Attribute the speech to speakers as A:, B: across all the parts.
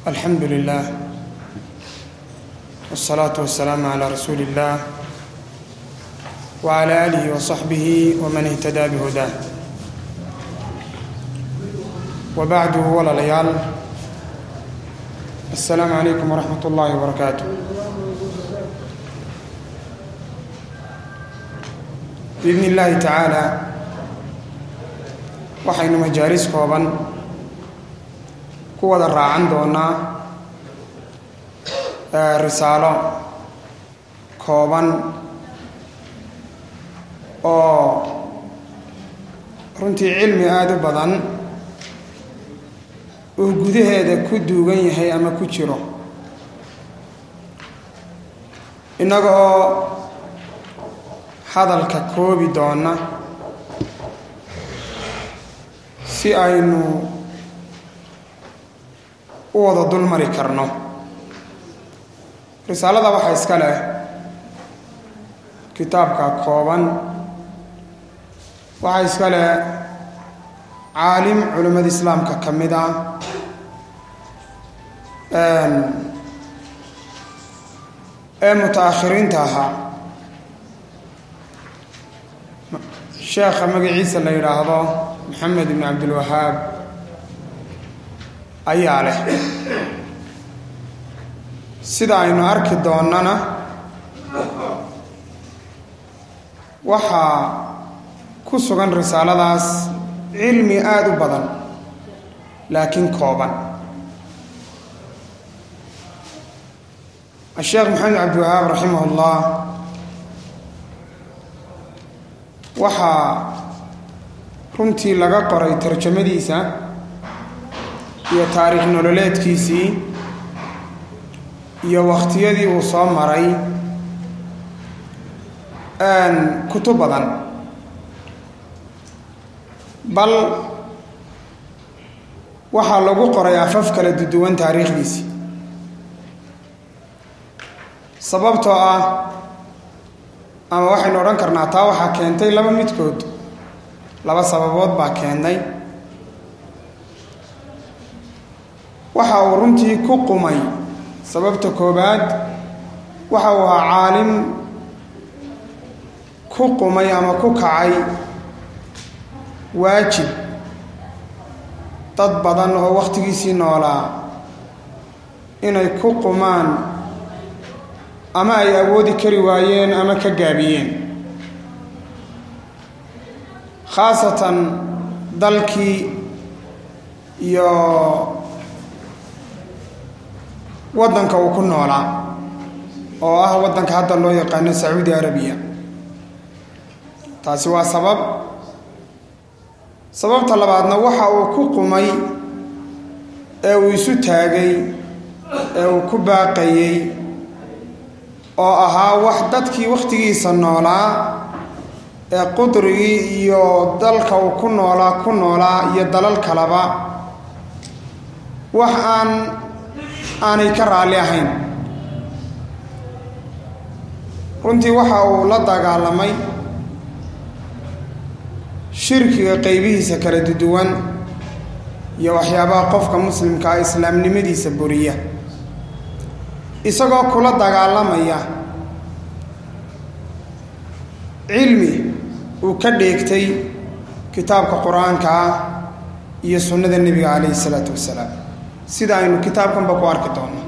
A: alxamdu lilah wالsalaatu wasalaamu calaa rasuuli اllah wcala aalihi wasaxbihi waman ihtadaa bihudaa wabacdu walaalayaal assalaamu calaykum waraxmat ullaahi wabarakaatu biidni illaahi tacaala waxaynu majaalis kooban ku wada raacan doonaa risaalo kooban oo runtii cilmi aada u badan uu gudaheeda ku duugan yahay ama ku jiro innaga oo hadalka koobi doona si aynu u wada dulmari karno risaalada waxaa iska leh kitaabka kooban waxaa iska leh caalim culimmada islaamka ka mid ah ee muta-akhiriinta ahaa sheekha magaciisa la yidhaahdo maxamed ibn cabdilwahaab ayaa leh sida aynu arki doonnana waxaa ku sugan risaaladaas cilmi aada u badan laakiin kooban asheekh maxamed cabdiwahaab raximah ullah waxaa runtii laga qoray tarjamadiisa iyo taariikh nololeedkiisii iyo wakhtiyadii uu soo maray kutub badan bal waxaa lagu qoray afaf kala duduwan taariikhdiisii sababtoo ah ama waxaynu odhan karnaa taa waxaa keentay laba midkood laba sababood baa keentay waxa uu runtii ku qumay sababta koobaad waxa uu ahaa caalim ku qumay ama ku kacay waajib dad badan oo wakhtigiisii noolaa inay ku qumaan ama ay awoodi kari waayeen ama ka gaabiyeen khaasatan dalkii iyo waddanka uu ku noolaa oo ah waddanka hadda loo yaqaano sacuudi arabiya taasi waa sabab sababta labaadna waxa uu ku qumay ee uu isu taagay ee uu ku baaqayey oo ahaa wax dadkii wakhtigiisa noolaa ee qudrigii iyo dalka uu ku noolaa ku noolaa iyo dalal kaleba wax aan aanay ka raalli ahayn runtii waxa uu la dagaalamay shirkiga qeybihiisa kala duduwan iyo waxyaabaha qofka muslimkaa islaamnimadiisa buriya isagoo kula dagaalamaya cilmi uu ka dheegtay kitaabka qur-aanka ah iyo sunnada nebiga calayhi isalaatu wasalaam sida aynu kitaabkanba ku arki doono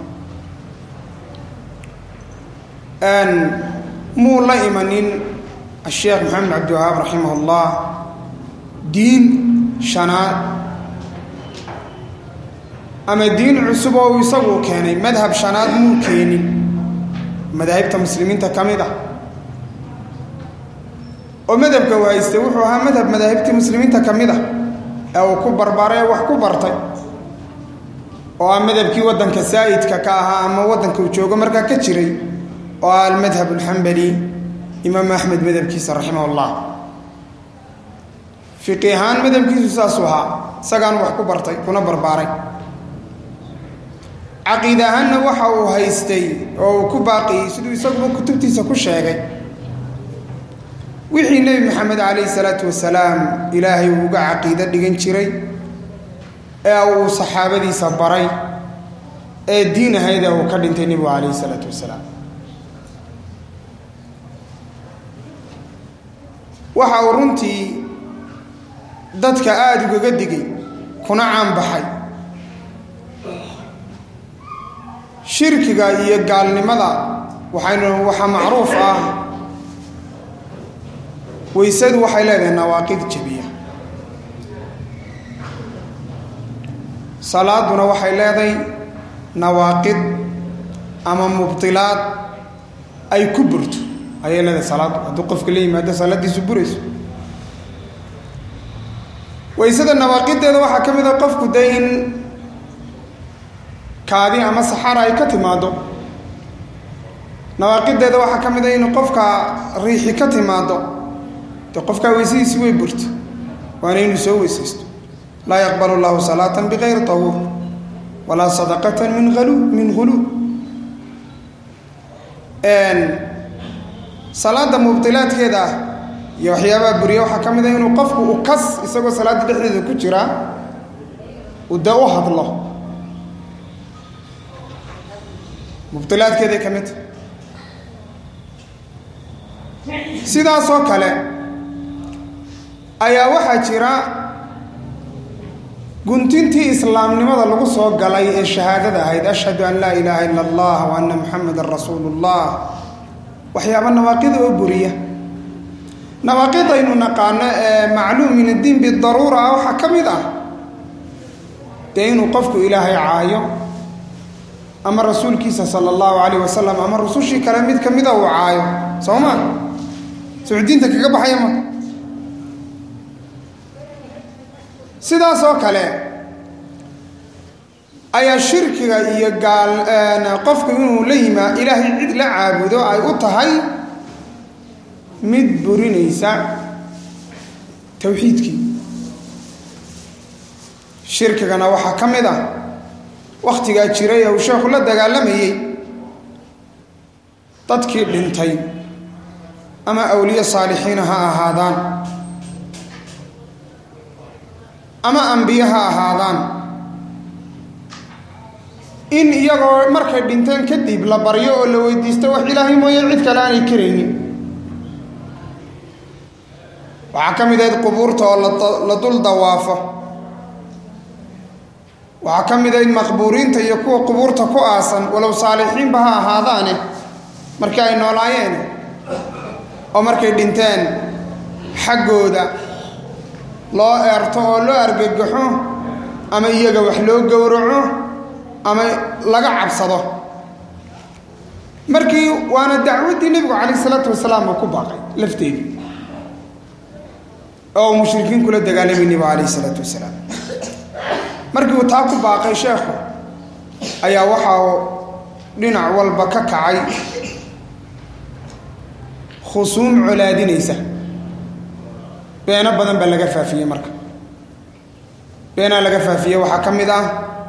A: muu la imanin asheekh maxamed cabdiwahaab raximah ullah diin shanaad ama diin cusub oo uu isagu keenay madhab shanaad muu keenin madaahibta muslimiinta ka mid ah oo madhabka uu haystay wuxuu ahaa madhab madaahibtii muslimiinta ka mid ah ee uu ku barbaray wax ku bartay oo ah madhabkii waddanka saa'idka ka ahaa ama waddanka uu joogo markaa ka jiray oo ah almadhab alxambali imaam axmed madhabkiisa raximah ullah fiqi ahaan madhabkiisu saasuu ahaa isagaan wax ku bartay kuna barbaaray caqiid ahaanna waxa uu haystay oo uu ku baaqiyey siduu isaguba kutubtiisa ku sheegay wixii nebi maxamed calayhi salaatu wasalaam ilaahay uu uga caqiido dhigan jiray ee uu saxaabadiisa baray ee diin ahayd ee uu ka dhintay nebigu calayhi isalaatu wasalaam waxa uu runtii dadka aada ugaga digay kuna caanbaxay shirkiga iyo gaalnimada waxaynu waxaa macruuf ah weysadu waxay leedahay nawaaqid jabiya salaaduna waxay leedahay nawaaqid ama mubdilaad ay ku burto ayay leedahay salaaddu hadduu qofka la yimaado salaaddiisu burayso weysada nawaaqideeda waxaa ka mid a qofku dee in kaadi ama saxara ay ka timaado nawaaqideeda waxaa ka mid a in qofka riixi ka timaado dee qofkaa weysadiisi way burta waana inuu soo weysaysto laa yaqbal llahu salaata bigayri tahuur walaa sadaqata min alu min huluub salaada mubdilaadkeeda ah iyo waxyaabaha buriya waxaa ka mid a inuu qofku u kas isagoo salaadda dhexdeeda ku jira uu dee u hadlo mubdilaadkeeday ka mid tahay sidaasoo kale ayaa waxaa jira guntintii islaamnimada lagu soo galay ee shahaadada ahayd ashhadu an laa ilaaha ila allah wa anna muxamadan rasuulu llah waxyaaba nawaaqida oo buriya nawaaqidaynu naqaano ee macluum min addiin bidaruura ah waxaa ka mid ah dee inuu qofku ilaahay caayo ama rasuulkiisa sala allahu calayh wasalam ama rusushii kale mid ka mida uu caayo soo ma soo diinta kaga baxaya ma sidaasoo kale ayaa shirkiga iyo gaal qofku inuu la yimaa ilaahay cid la caabudo ay u tahay mid burinaysa towxiidkii shirkigana waxaa ka mid ah wakhtigaa jiray ee uu sheekhu la dagaalamayey dadkii dhintay ama awliye saalixiina ha ahaadaan ama ambiye ha ahaadaan in iyagoo markay dhinteen kadib la baryo oo la weydiisto wax ilaahay mooye cid kale aanay karaynin waxaa ka mid ahayd qubuurta oo la dul dawaafo waxaa ka mid ahayd maqbuuriinta iyo kuwa qubuurta ku aasan walow saalixiinba ha ahaadaane markii ay noolaayeen oo markay dhinteen xaggooda loo eerto oo loo argagaxo ama iyaga wax loo gowraco ama laga cabsado markii waana dacwaddii nebigu calayh isalaatu wasalaam uu ku baaqay lafteedii oo uu mushrikiin kula dagaalamay nebigu calayh isalaatu wasalaam markii uu taa ku baaqay sheekhu ayaa waxa uu dhinac walba ka kacay khusuum colaadinaysa beeno badan baa laga faafiyey marka beenaa laga faafiyey waxaa ka mid ah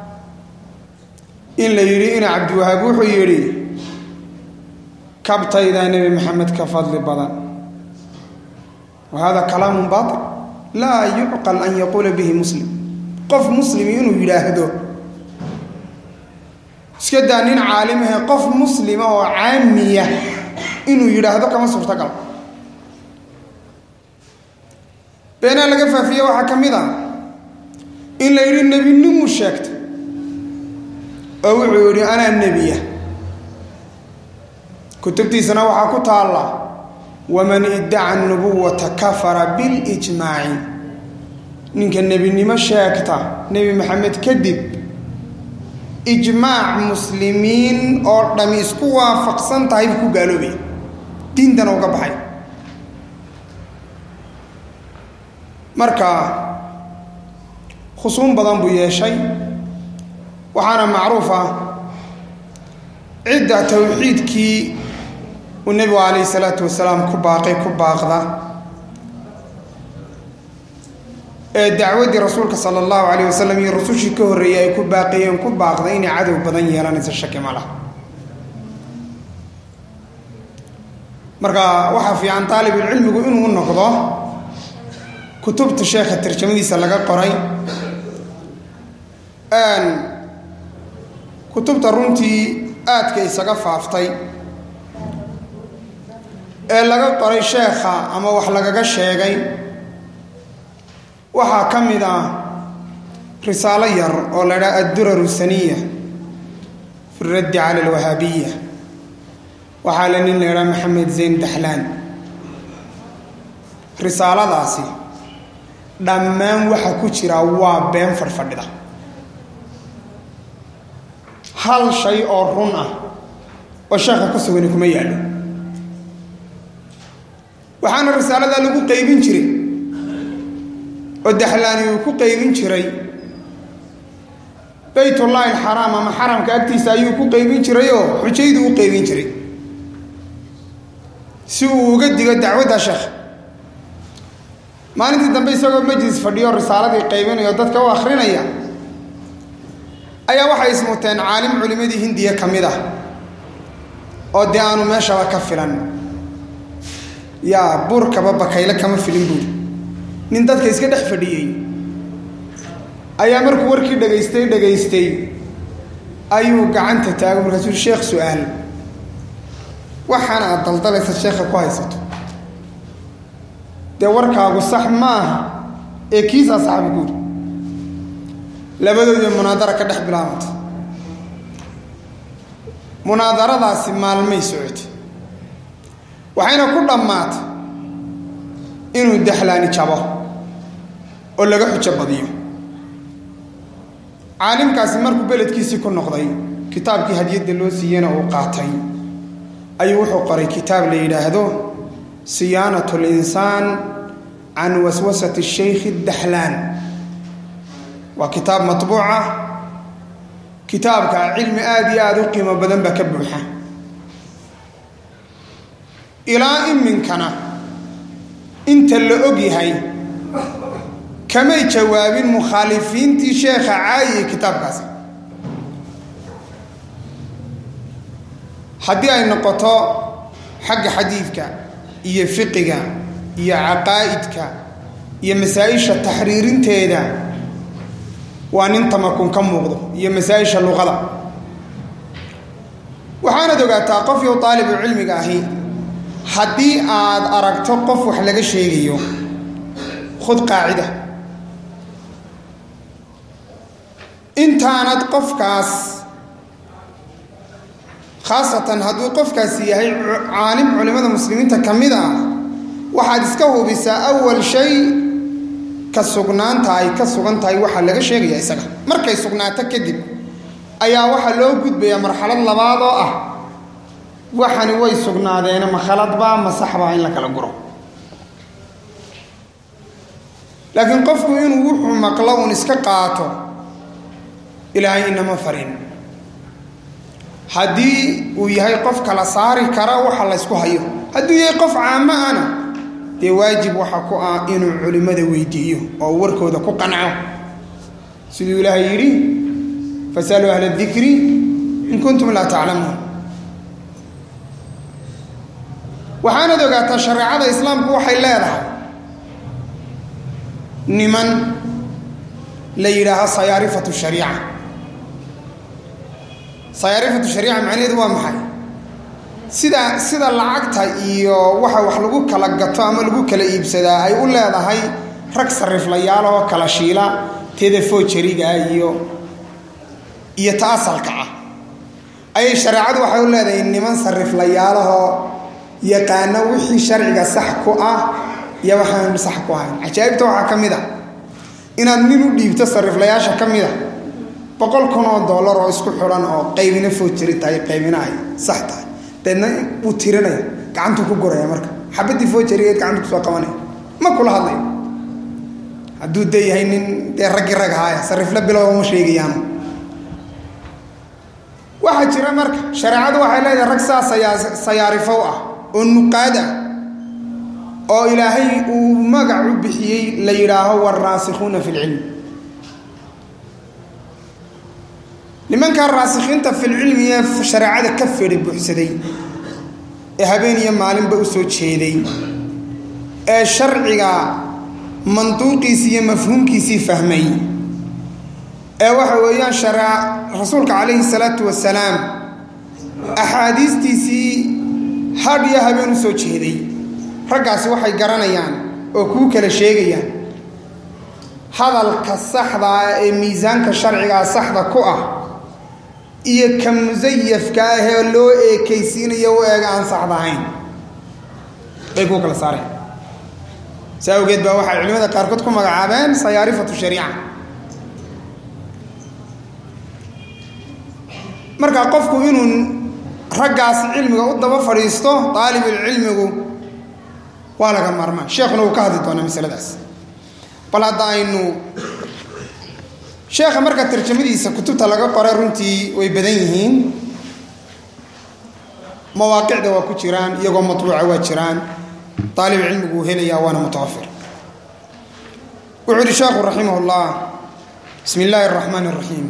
A: in la yidhi ina cabdiwahaab wuxuu yidhi kabtaydaa nebi maxamed ka fadli badan wa hada kalaamun baatil laa yucqal an yaquula bihi muslim qof muslimi inuu yidhaahdo iska daa nin caalimahe qof muslima oo caamiya inuu yidhaahdo kama suurtagal beenaa laga faafiye waxaa ka mid ah in la yidhi nebinimu sheegta oo wuxuu yidhi anaa nebiya kutubtiisana waxaa ku taalla waman iddaca nubuwata kafara bilijmaaci ninka nebinimo sheegta nebi maxamed kadib ijmaac muslimiin oo dhami isku waafaqsan tahay buu ku gaaloobaya diintana uga baxay marka khusuum badan buu yeeshay waxaana macruuf ah cidda towxiidkii uu nebigu calayhi salaatu wasalaam ku baaqay ku baaqda ee dacwaddii rasuulka sala allahu calayh wasalam iyo rusushii ka horreeyey ay ku baaqayeen ku baaqda inay cadow badan yeelanayso shaki ma lah marka waxaa fiican taalibulcilmigu inuu noqdo kutubta sheekha tarjamadiisa laga qoray kutubta runtii aadka isaga faaftay ee laga qoray sheekha ama wax lagaga sheegay waxaa ka mid ah risaalo yar oo la idhaha adduraru saniya fi raddi cala alwahaabiya waxaa la nin la idhaha maxamed zayn daxlaan risaaladaasi dhammaan waxa ku jira waa been fadhfadhida hal shay oo run ah oo sheekha ku sugani kuma yaallo waxaana risaaladaa lagu qaybin jiray oo daxlaani uu ku qaybin jiray baytullaahi alxaraam ama xaramka agtiisa ayuu ku qaybin jirayoo xujaydu u qaybin jiray si uu uga digo dacwadda sheekh maalintii dambe isagoo majlis fadhiyo risaaladii qaybinayo dadka u akhrinaya ayaa waxay ismuteen caalim culimmadii hindiya ka mid ah oo dee aanu meeshaba ka filan yaa buurkaba bakayle kama filin buuri nin dadka iska dhex fadhiyey ayaa markuu warkii dhagaystay dhagaystay ayuu gacanta taago markaasuu sheekh su-aal waxaana aad daldalaysa sheekha ku haysato dee warkaagu sax ma aha ee kiisaa saxbi guuri labadoodii munaadara ka dhex bilaabantay munaadaradaasi maalmay socotay waxayna ku dhammaatay inuu daxlaani jabo oo laga xujo badiyo caalimkaasi markuu beledkiisii ku noqday kitaabkii hadiyadda loo siiyena uu qaatay ayuu wuxuu qoray kitaab la yidhaahdo siyaanat linsaan can waswasati shaykhi daxlaan waa kitaab matbuuca kitaabka cilmi aada iyo aada u qiimo badan baa ka buuxa ilaa iminkana inta la og yahay kamay jawaabin mukhaalifiintii sheekha caayiye kitaabkaasi haddii ay noqoto xagga xadiidka iyo fiqiga iyo caqaa'idka iyo masaa-isha taxriirinteeda waa nin tamakun ka muuqdo iyo masaa-isha luqada waxaanad ogaataa qof yow taalibu cilmiga ahi haddii aad aragto qof wax laga sheegayo khud qaacida intaanad qofkaas khaasatan hadduu qofkaasi yahay caalim culimmada muslimiinta ka mid ah waxaad iska hubisaa awal shay ka sugnaanta ay ka sugan tahay waxaa laga sheegaya isaga markay sugnaato kadib ayaa waxaa loo gudbayaa marxalad labaad oo ah waxani way sugnaadeene ma khaladbaa ma saxbaa in la kala guro laakiin qofku inuu wuxuu maqlo uun iska qaato ilaahay inama farin haddii uu yahay qof kala saari kara waxa laysku hayo hadduu yahay qof caamo ana dee waajib waxa ku ah inuu culimmada weydiiyo oo warkooda ku qanco siduu ilaahay yidhi fasaluu ahla dikri in kuntum laa taclamuun waxaanad ogaataa shareecada islaamku waxay leedahay niman la yidhaaho sayaarifatu shariica sayaarifatu shariica macnaheedu waa maxay sida sida lacagta iyo waxa wax lagu kala gato ama lagu kala iibsadaa ay u leedahay rag sariflayaal oo kala shiila teeda foojariga iyo iyo ta asalka ah ayay shareecadu waxay u leedahay niman sariflayaalahoo yaqaano wixii sharciga sax ku ah iyo waxaan sax ku ahayn cajaa'ibta waxaa ka mid a inaad nin u dhiibto sariflayaasha ka mid a boqol kun oo dollar oo isku xidhan oo qaybina foojari tahay qaybina ay sax tahay deedna wuu tirinaya gacantuu ku guraya marka xabadii foojarigeed gacantu kusoo qabanaya ma kula hadlayo hadduu dee yahay nin dee raggii rag ahaaya sarifla bilow uma sheegayaanu waxaa jira marka shareecadu waxay leedahay rag saa sayaarifow ah oo nuqaad ah oo ilaahay uu magac u bixiyey la yidhaaho waraasikuuna fi lcilm nimankaa raasikhiinta filcilmi ee shareecada ka fedhi buuxsaday ee habeen iyo maalinba u soo jeeday ee sharciga manduuqiisii iyo mafhuumkiisii fahmay ee waxa weeyaan shara rasuulka calayhi salaatu wasalaam axaadiistiisii hadh iyo habeen u soo jeeday raggaasi waxay garanayaan oo kuu kala sheegayaan hadalka saxdaa ee miisaanka sharcigaa saxda ku ah iyo ka musayafka ahee loo eekaysiinayo u eega aan saxda ahayn bay kuu kala saareen si awgeed baa waxay culimada qaarkood ku magacaabeen sayaarifatu shariica marka qofku inuu raggaas cilmiga u daba fadhiisto daalibulcilmigu waa laga maarmaan sheekhuna uu ka hadli doonaa masaladaas bal hadda aynu sheekha marka tarjamadiisa kutubta laga qoray runtii way badan yihiin mawaaqicda waa ku jiraan iyagoo matbuuca waa jiraan daalib cilmigu uu helayaa waana mutawafir wuxuu yihi sheekhu raximah ullah bismi illaahi araxmaan araxiim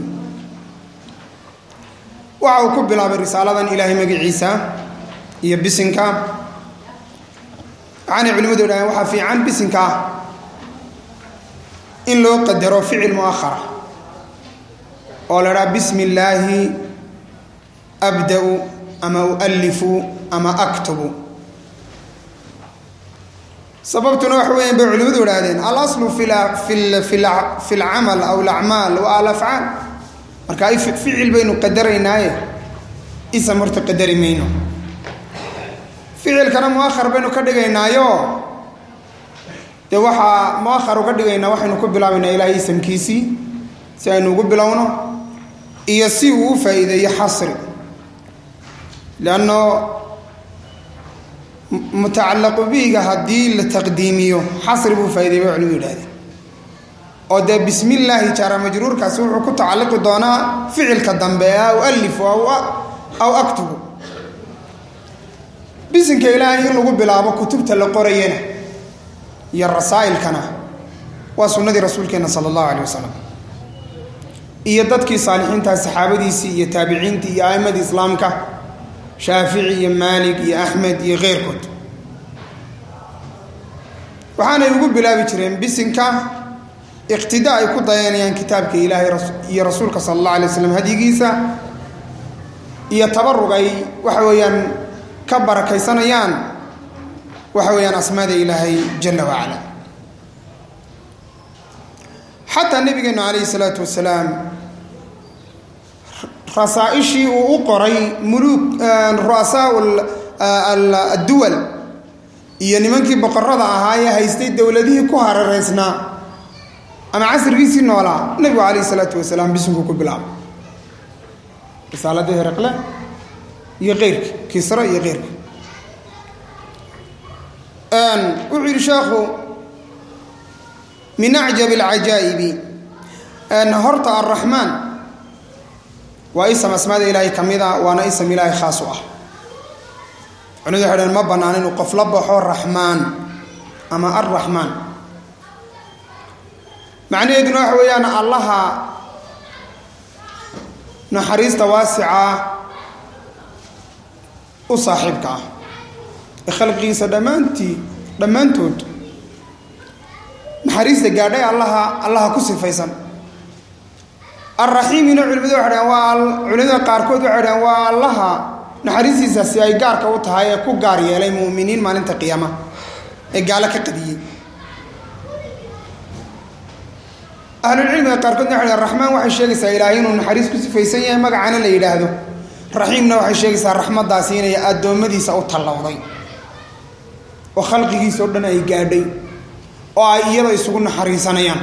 A: waxa uu ku bilaabay risaaladan ilaahay magaciisa iyo bisinka waxaanay culimadu idhahdeen waxaa fiican bisinka in loo qadaro ficil muahara oo la dhaha bismi illaahi abda-u ama ualifu ama aktubu sababtuna waxa weyan bay culimadu idhahdeen alaslu fi lcamal aw alacmaal wa alafcaal marka ficil baynu qadaraynaaye isam horta qadari mayno ficilkana muahar baynu ka dhigaynaayo dee waxaa muahar uga dhigaynaa waxaynu ku bilaabaynaa ilaahay isamkiisii si aynu ugu bilowno iyo si uu u faa'iideeyo xasri leanno mutacallaqu bihiga haddii la taqdiimiyo xasri buu faa'ideey bay culimadu yidhahdeen oo dee bismi illaahi jaara majruurkaasi wuxuu ku tacalliqi doonaa ficilka dambe ee aw alifu aw aktubu bisinka ilaahay in lagu bilaabo kutubta la qorayana iyo rasaa'ilkana waa sunnadii rasuulkeenna sala allahu caleyh wasalam iyo dadkii saalixiintaa saxaabadiisii iyo taabiciintii iyo a'immadii islaamka shaafici iyo maalik iyo axmed iyo keyrkood waxaanay ugu bilaabi jireen bisinka iqtidaa ay ku dayanayaan kitaabka ilaahay iyo rasuulka sala allah alay waslam hadyigiisa iyo tabarug ay waxa weeyaan ka barakaysanayaan waxa weeyaan asmaada ilaahay jala wacala xataa nabigeenu calayhi salaatu wasalaam rasaaishii uu u qoray muluk ru'asaa adduwal iyo nimankii boqorada ahaa ee haystay dowladihii ku hareereysnaa ama casrigiisii noolaa nebigu calayhi salaatu wasalaam bisinkuu ku bilaabay risaaladii hereqle iyo keyrki kisra iyo keyrka wuxuu yidhi sheekhu min acjab alcajaa'ibi horta arraxmaan waa isam asmaada ilaahay ka mid a waana isam ilaahay khaas u ah culimadu waxay dhaheen ma bannaan inuu qof la baxo raxmaan ama arraxmaan macnaheeduna waxa weeyaan allaha naxariista waasica u saaxiibka ah ee khalqigiisa dhammaantii dhammaantood naxariista gaadhay allaha allaha ku sifaysan alraxiimina culimadu waxay dhaheen waa culimada qaarkood waxay dhaheen waa allaha naxariistiisaasi ay gaarka u tahay ee ku gaar yeelay mu'miniin maalinta qiyaama ee gaalo ka qadiyey ahlulcilmiga qaarkoodna waxay dhaheen raxmaan waxay sheegaysaa ilaahay inuu naxariis ku sifaysan yahay magacana la yidhaahdo raxiimna waxay sheegaysaa raxmaddaasi inay addoommadiisa u tallowday oo khalqigiisa o dhan ay gaadhay oo ay iyada isugu naxariisanayaan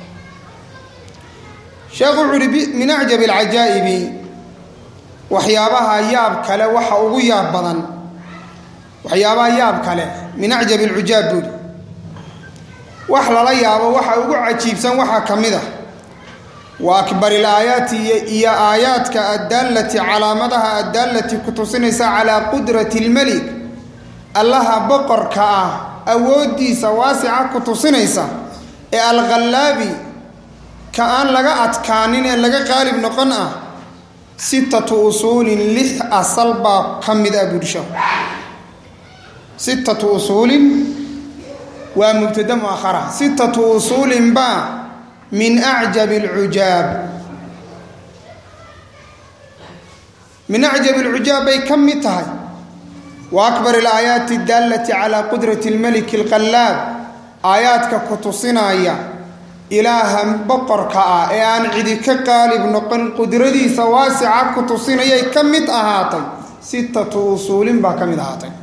A: sheekhu wuxuu uhi min acjabi alcajaa'ibi waxyaabaha yaab kale waxa ugu yaab badan waxyaabaha yaab kale min acjabi alcujaab buuri wax lala yaabo waxa ugu cajiibsan waxaa ka mid ah wa akbar ilaayaati iyo aayaadka addaalati calaamadaha addaalati ku tusinaysa calaa qudrati lmelik allaha boqorka ah awooddiisa waasica ku tusinaysa ee alkhallaabi ka aan laga adkaanin ee laga qaalib noqon ah sittatu usuulin lix asal baa ka mid ah buurshahu sittatu usuulin waa mubtada muakhara sittatu usuulin baa min acjabi alcujaab min acjab alcujaab bay ka mid tahay wa akbar alaayaati daallati calaa qudrati almeliki alqallaab aayaadka ku tusinaya ilaaha boqorka ah ee aan cidi ka qaalib noqon qudradiisa waasica ku tusinayay ka mid ahaatay sittatu usuulin baa ka mid ahaatay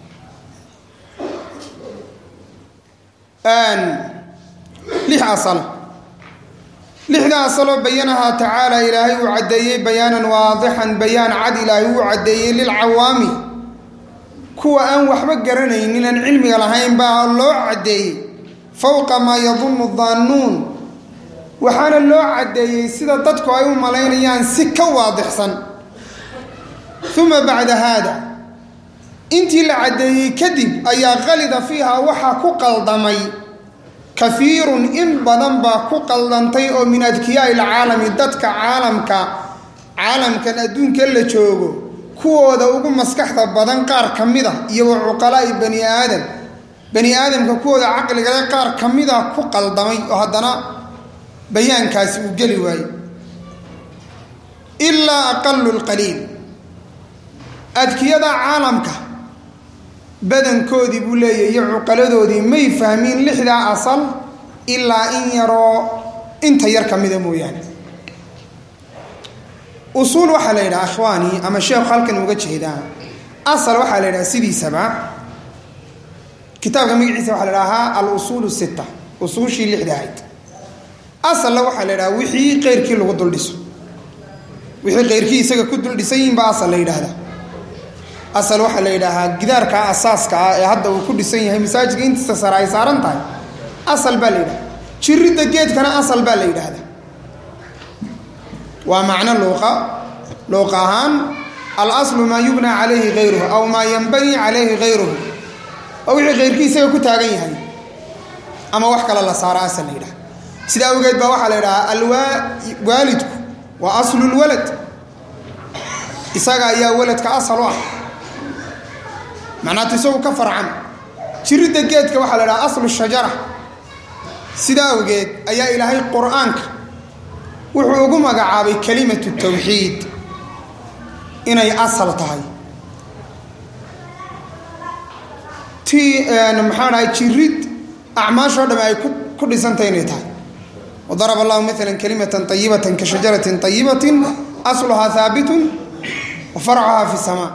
A: lix asal lixda asaloo bayanahaa tacaala ilaahay uu caddeeyey bayaanan waadixan bayaan cad ilaahay uu caddeeyey lilcawaami kuwa aan waxba garanaynin aan cilmiga lahayn baa loo caddeeyey fowqa maa yadunnu daannuun waxaana loo caddeeyey sida dadku ay u malaynayaan si ka waadixsan uma bacda haada intii la caddeeyey kadib ayaa qalida fiiha waxaa ku qaldamay kafiirun in badan baa ku qaldantay oo min adkiyaai ilcaalami dadka caalamka caalamkan adduunka la joogo kuwooda ugu maskaxda badan qaar ka mid a iyo wa cuqalaa'i bani aadam bani aadamka kuwooda caqligale qaar ka mid a ku qaldamay oo haddana bayaankaasi uu geli waayo ilaa aqalu lqaliil adkiyada caalamka badankoodii buu leeyahy iyo cuqaladoodii may fahmiin lixdaa asal ilaa in yaroo inta yar ka mida mooyaane usuul waxaa la yidhaha ikhwaanii ama sheekhu halkan uga jeedaa asal waxaa la yidhaha sidiisaba kitaabka magaciisa waxaa la dhahaa al usuul sitta usuushii lixda ahayd asalna waxaa la yidhaha wixii qeyrkii lagu dul dhiso wixii qeyrkii isaga ku dul dhisan yihin baa asal la yidhaahdaa asal waxaa la yidhaahaa gidaarka asaaska ah ee hadda uu ku dhisan yahay masaajidka intiisa sare ay saaran tahay asal baa la yidhahda jiridda geedkana asal baa la yidhaahdaa waa macno luuqa luuq ahaan alaslu maa yubnaa calayhi hayruhu aw maa yanbanii calayhi hayruhu oo wixii kayrkii isaga ku taagan yahay ama wax kale la saaro asal la yidhaha sida awgeed baa waxaa la yidhahaa alwaalidku waa aslu lwalad isaga ayaa waladka asal u ah macnaata isagu ka farcan jiridda geedka waxaa la dhaha aslu shajara sidaa awgeed ayaa ilaahay qur-aanka wuxuu ugu magacaabay kalimatu tawxiid inay asal tahay ti maxaa dhahay jirid acmaashoo dhamme ay ku dhisantahay inay tahay wadaraba allahu maala kalimatan ayibatan ka shajaratin ayibatin asluhaa haabitun wa farcuhaa fi samaa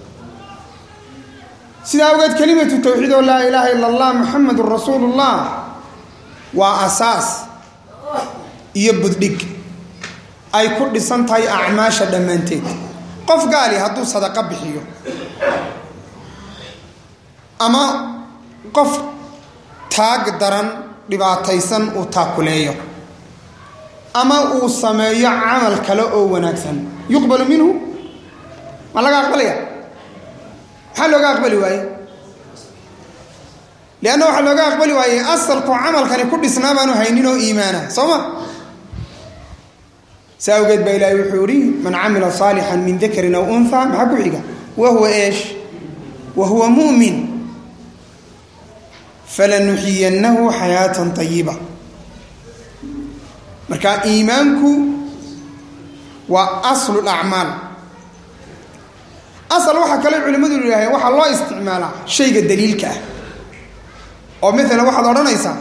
A: sidaa awgeed kalimatu tawxiid oo laa ilaaha ila allah muxamedun rasuulu llah waa asaas iyo buddhig ay ku dhisan tahay acmaasha dhammaanteed qof gaali hadduu sadaqo bixiyo ama qof taag daran dhibaataysan uu taakuleeyo ama uu sameeyo camal kale oo wanaagsan yuqbalu minhu ma laga aqbalaya maxaa looga aqbali waaye leanna waxaa looga aqbali waayey asalku camalkani ku dhisnaa baanu haynin oo iimaana soo ma saa awgeed baa ilaahay wuxuu ihi man camila saalixan min dakarin aw unha maxaa ku xiga wa huwa eesh wa huwa mu'min falanuxiyannahu xayaatan ayiba marka iimaanku waa aslu acmaal asal waxaa kale culimmadu yidhaaheen waxaa loo isticmaalaa shayga daliilka ah oo maalan waxaad odhanaysaa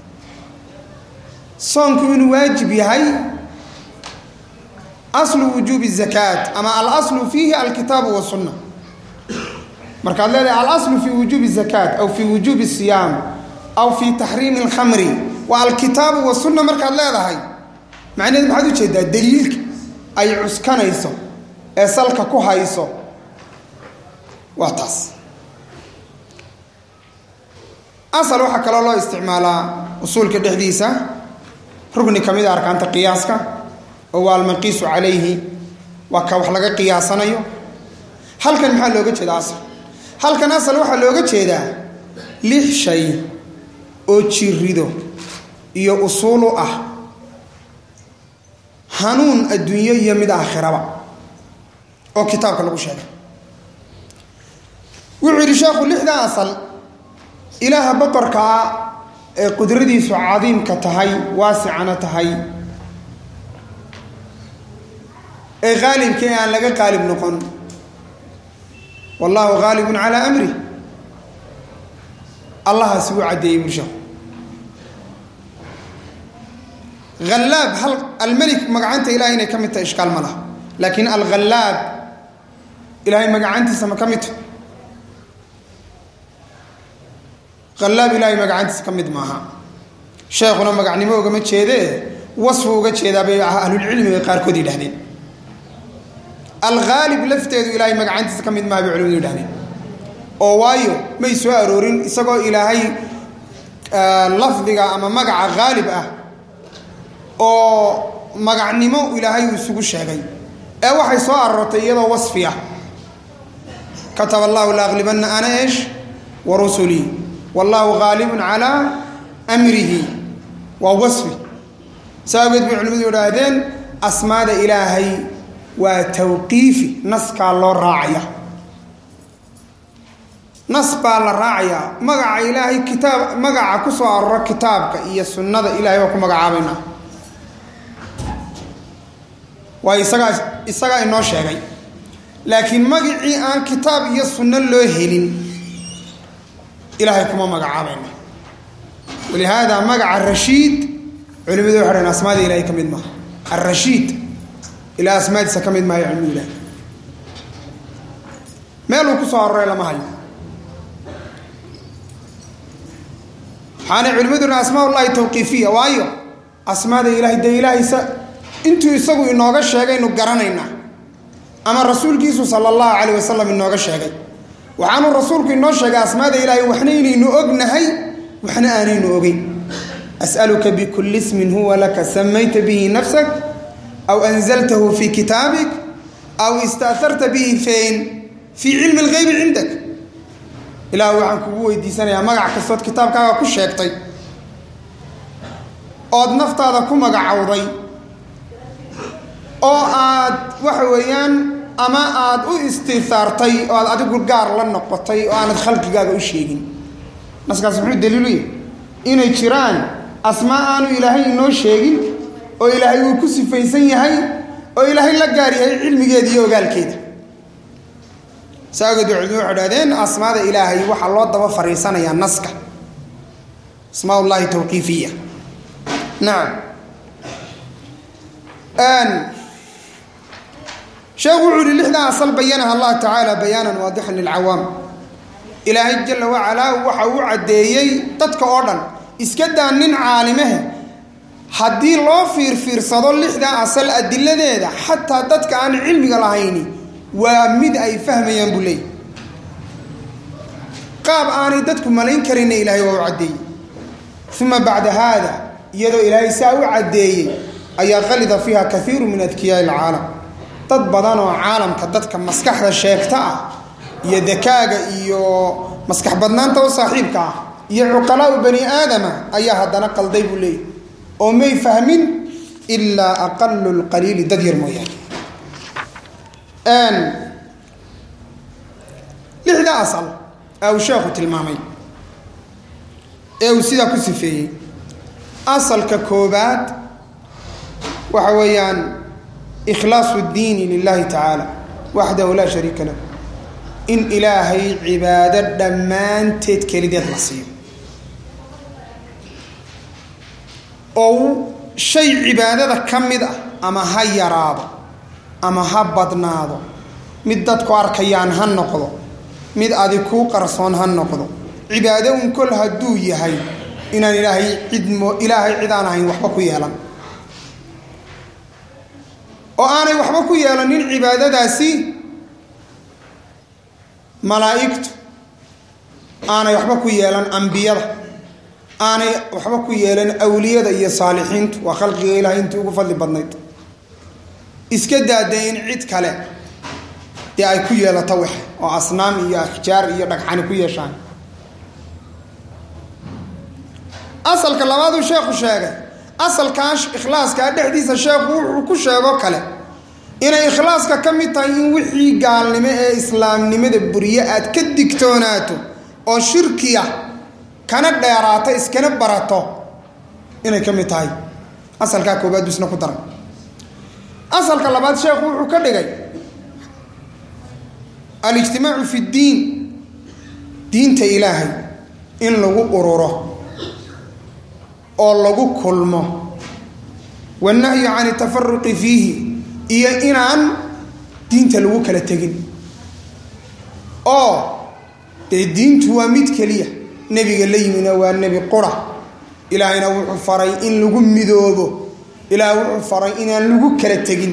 A: soonku inuu waajib yahay aslu wujuubi zakaat ama alaslu fiihi alkitaabu wasunna markaad leedahay alaslu fii wujuubi zakaat aw fii wujuubi siyaam aw fii taxriimi alkhamri waa alkitaabu wasunna markaad leedahay macnaheed maxaad ujeedaa daliilka ay cuskanayso ee salka ku hayso waa taas asal waxaa kaloo loo isticmaalaa usuulka dhexdiisa rugni ka mid a arkaanta qiyaaska oo waa almaqiisu calayhi waa ka wax laga qiyaasanayo halkan maxaa looga jeeda asal halkan asal waxaa looga jeedaa lix shay oo jirido iyo usuulu ah hanuun adduunyo iyo mid aakhiraba oo kitaabka lagu sheegay wuxuu yidhi sheekhu lixda asal ilaaha boqorkaa ee qudradiisu cadiimka tahay waasicana tahay ee qaalibka ee aan laga qaalib noqon wallahu qaalibun calaa amrih allahaasi wuu caddeeyey bulshahu hallaab hal almelik magacanta ilahay inay ka mid tahay ishkaal ma laha laakiin alghallaab ilahay magacantiisa ma ka mid tahay hallaab ilahay magacantiisa ka mid maaha sheekhuna magacnimo ugama jeedee wasfu uga jeedaa bay ahlulcilmiga qaarkood yidhahdeen alghaalib lafteedu ilaahay magacantiisa ka mid maaha bay culimadu yidhahdeen oo waayo may soo aroorin isagoo ilaahay lafdiga ama magaca haalib ah oo magacnimo ilaahay uu isugu sheegay ee waxay soo aroortay iyadoo wasfi ah kataba allahu laaqlibanna ana esh wa rusulii wallahu haalibun calaa amrihi waa wasfi saa awgeed bay culimadu idhaahdeen asmaada ilaahay waa tawqiifi naskaa loo raacaya nas baa la raacayaa magaca ilaahay kitaab magaca ku soo aroro kitaabka iyo sunnada ilahay waa ku magacaabaynaa waayo isagaa isagaa inoo sheegay laakiin magacii aan kitaab iyo sunno loo helin ilaahay kuma magacaabayna walihaada magaca rashiid culimadu waxay dhaheen asmaada ilahay ka mid maaha alrashiid ilaa asmaadiisa ka mid maayo cilmigu ilahay meeluu ku soo aroray lama hayo waxaanay culimadu dhahen asmaa ullahi tawqiifiya waayo asmaada ilahay dee ilaahaysa intuu isagu inooga sheegaynu garanaynaa ama rasuulkiisu sala allahu calayh wasalam inooga sheegay waxaanuu rasuulku inoo sheegay asmaada ilaahay waxna inaynu ognahay waxna aanaynu ogeyn as'aluka bikulli ismin huwa laka samayta bihi nafsak aw anzaltahu fii kitaabik aw ista'harta bihi fayn fii cilmi alghaybi cindak ilaah waxaan kugu weydiisanayaa magac kastood kitaabkaaga ku sheegtay ood naftaada ku magacowday oo aad waxa weeyaan ama aad u istiihaartay oo aad adigu gaar la noqotay oo aanad khalqigaaga u sheegin naskaas muxuu daliilu yahay inay jiraan asmaa aanu ilaahay inoo sheegin oo ilaahay uu ku sifaysan yahay oo ilaahay la gaar yahay cilmigeeda iyo ogaalkeeda saageed culimadu waxay dhahdeen asmaada ilaahay waxaa loo daba fariisanayaa naska asmaa ullahi tawqiifiya nacam sheekhu wuxuu yihi lixdaa asal bayanaha allah tacaala bayaanan waadixan lilcawaam ilaahay jala wacalaa waxa uu caddeeyey dadka oo dhan iska daa nin caalimehe haddii loo fiirfiirsado lixdaa asal adiladeeda xataa dadka aan cilmiga lahayni waa mid ay fahmayaan buu leeyay qaab aanay dadku malayn karinna ilaahay waa u caddeeyey uma bacda haada iyadoo ilaahay saa u caddeeyey ayaa qalida fiiha kaiiru min adkiyaai alcaalam dad badan oo caalamka dadka maskaxda sheegta ah iyo dakaaga iyo maskax badnaanta u saaxiibka ah iyo cuqalaau bani aadama ayaa haddana qalday buu leeyay oo may fahmin ilaa aqalu lqaliili dad yar mooyaane lixda asal ee uu sheekhu tilmaamay ee uu sidaa ku sifeeyey asalka koobaad waxa weeyaan ikhlaasu اdiini lilahi tacaala waxdahu laa shariika lahu in ilaahay cibaado dhammaanteed kelideed la siiyo oo shay cibaadada ka mid ah ama ha yaraado ama ha badnaado mid dadku arkayaan ha noqdo mid adi kuu qarsoon ha noqdo cibaado un kol hadduu yahay inaan ilaahay cidmo ilaahay cid aan ahayn waxba ku yeelan oo aanay waxba ku yeelanin cibaadadaasi malaa'igtu aanay waxba ku yeelan ambiyada aanay waxba ku yeelan awliyada iyo saalixiintu waa khalqiga ilahay intii ugu fadli badnayd iska daada in cid kale dee ay ku yeelato wax oo asnaam iyo ashjaar iyo dhagxani ku yeeshaan asalka labaaduu sheekhu sheegay asalkaa ikhlaaskaa dhexdiisa sheekhu wuxuu ku sheego kale inay ikhlaaska ka mid tahay in wixii gaalnimo ee islaamnimada buriye aad ka digtoonaato oo shirkiya kana dheeraato iskana barato inay ka mid tahay asalkaa koobaad buu isna ku daray asalka labaad sheekhu wuxuu ka dhigay alijtimaacu fi ddiin diinta ilaahay in lagu ururo oo lagu kulmo wannahyu can atafaruqi fiihi iyo inaan diinta lagu kala tegin oo dee diintu waa mid keliya nebiga la yimina waa nebi qura ilaahayna wuxuu faray in lagu midoobo ilaah wuxuu faray inaan lagu kala tegin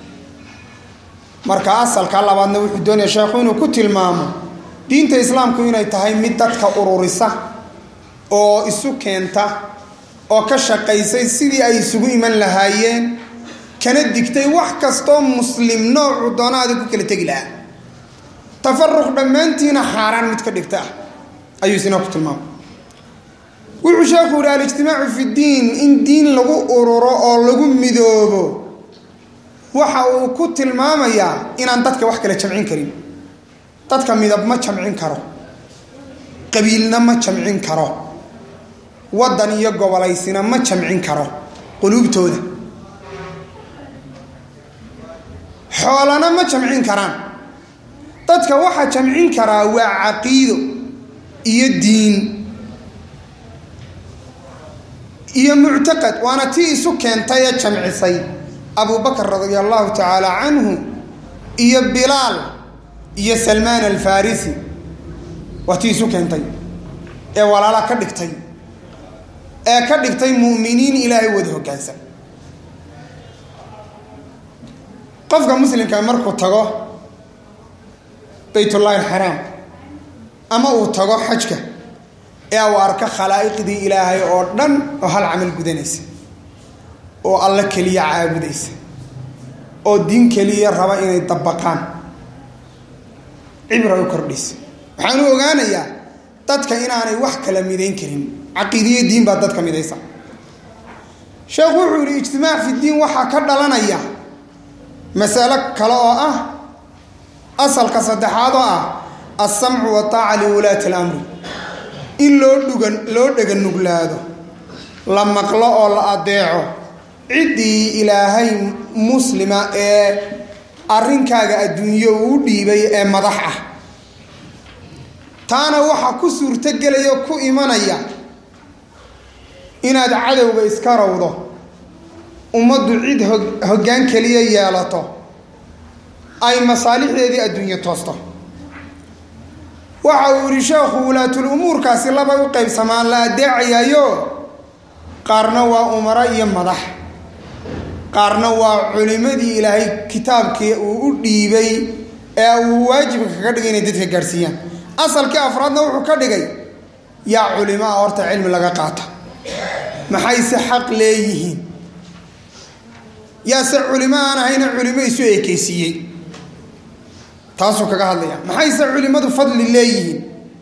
A: marka asalka labaadna wuxuu doonaya sheekhu inuu ku tilmaamo diinta islaamku inay tahay mid dadka ururisa oo isu keenta oo ka shaqaysay sidii ay isugu iman lahaayeen kana digtay wax kastoo muslim noocu doonaada ku kala tegi lahaa tafaruq dhammaantiina xaaraan mid ka dhigta ah ayuu isna ku tilmaamay wuxuu sheekhu yihi alijtimaacu fi ddiin in diin lagu ururo oo lagu midoobo waxa uu ku tilmaamayaa inaan dadka wax kala jamcin karin dadka midab ma jamcin karo qabiilna ma jamcin karo waddan iyo gobolaysina ma jamcin karo quluubtooda xoolana ma jamcin karaan dadka waxa jamcin karaa waa caqiido iyo diin iyo muctaqad waana tii isu keentay ee jamcisay abubakar radia allahu tacaala canhu iyo bilaal iyo salmaan alfarisi waa tii isu keentay ee walaala ka dhigtay ee ka dhigtay mu'miniin ilaahay wada hoggaansan qofka muslimka markuu tago baytullaahi alxaraam ama uu tago xajka ee uu arko khalaa'iqdii ilaahay oo dhan oo hal camal gudanaysa oo alla keliya caabudaysa oo diin keliya raba inay dabaqaan cibra u kordhaysa waxaanu ogaanayaa dadka inaanay wax kala midayn karin caqiidiyo diin baa dadka midaysa sheekhu wuxuu yihi ijtimaac fi diin waxaa ka dhalanaya masalo kale oo ah asalka saddexaad oo ah alsamcu wataaca liwulaati alamri in loo dhugan loo dhega nuglaado la maqlo oo la adeeco ciddii ilaahay muslima ee arrinkaaga adduunyo uu dhiibay ee madax ah taana waxaa ku suurtogelaya ku imanaya inaad cadowga iska rawdo ummaddu cid hoggaan keliya yeelato ay masaalixdeedii adduunyo toosto waxa uu yihi sheekhu walaatul umuurkaasi laba u qaybsamaan la adeecayaayo qaarna waa umaro iyo madax qaarna waa culimadii ilaahay kitaabkii uu u dhiibay ee uu waajibka kaga dhigay inay dadka gaadhsiiyaan asalkii afraadna wuxuu ka dhigay yaa culimo ah horta cilmi laga qaata maxayse xaq leeyihiin yaase culimo aan ahayna culimo isu ekeysiiyey taasuu kaga hadlaya maxayse culimmadu fadli leeyihiin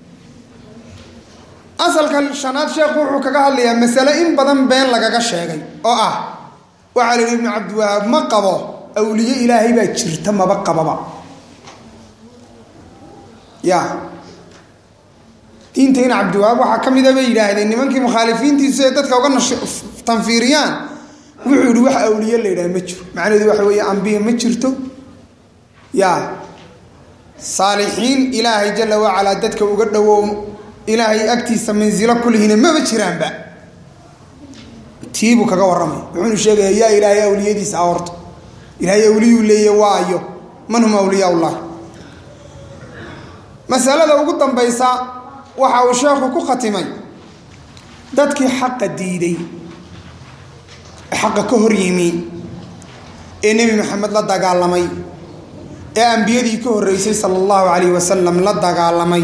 A: asalka shanaad sheekhu wuxuu kaga hadlayaa masale in badan been lagaga sheegay oo ah waxaa la yidhi ibnu cabdiwahaab ma qabo awliye ilaahay baa jirta maba qababa ya diinta in cabdiwahaab waxaa ka mida bay yidhaahdeen nimankii mukhaalifiintiisu ee dadka uga tanfiiriyaan wuxuu yihi wax awliye la yidhaha ma jiro macnaheedu waxa weeye ambiya ma jirto ya saalixiin ilaahay jala wacalaa dadka uga dhowow ilaahay agtiisa mansilo kulihina maba jiraanba tiibuu kaga warramay wuxuunu sheegaya yaa ilaahay awliyadiisa ahorta ilaahay awliyuu leeya waayo man hum awliyaa ullah masalada ugu dambaysa waxa uu sheekhu ku khatimay dadkii xaqa diiday xaqa ka hor yimi ee nebi maxamed la dagaalamay ee ambiyadii ka horreysay sala allahu calayhi wasalam la dagaalamay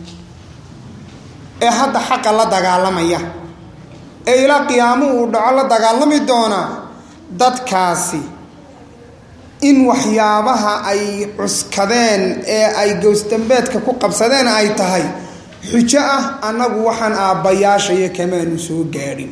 A: ee hadda xaqa la dagaalamaya ee ilaa qiyaamuhu uu dhaco la dagaalami doona dadkaasi in waxyaabaha ay cuskadeen ee ay gowsdambeedka ku qabsadeen ay tahay xujo ah annagu waxaan aabbayaashaya kamaanu soo gaadhin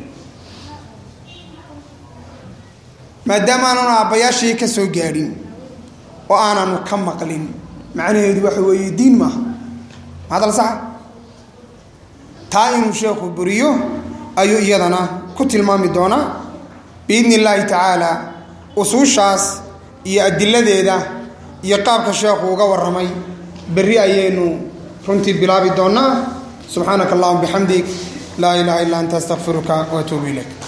A: maadaama aananu aabbayaashaya ka soo gaadhin oo aananu ka maqlin macnaheedu waxa weeye diin maaha mahadal saxa taa inuu sheekhu buriyo ayuu iyadana ku tilmaami doonaa biidni illaahi tacaala usuushaas iyo adiladeeda iyo qaabka sheekhu uga warramay berri ayaynu runtii bilaabi doonnaa subxaanaka allahuma bixamdig laa ilaaha illa anta astaqfiruka waatuubu ilayk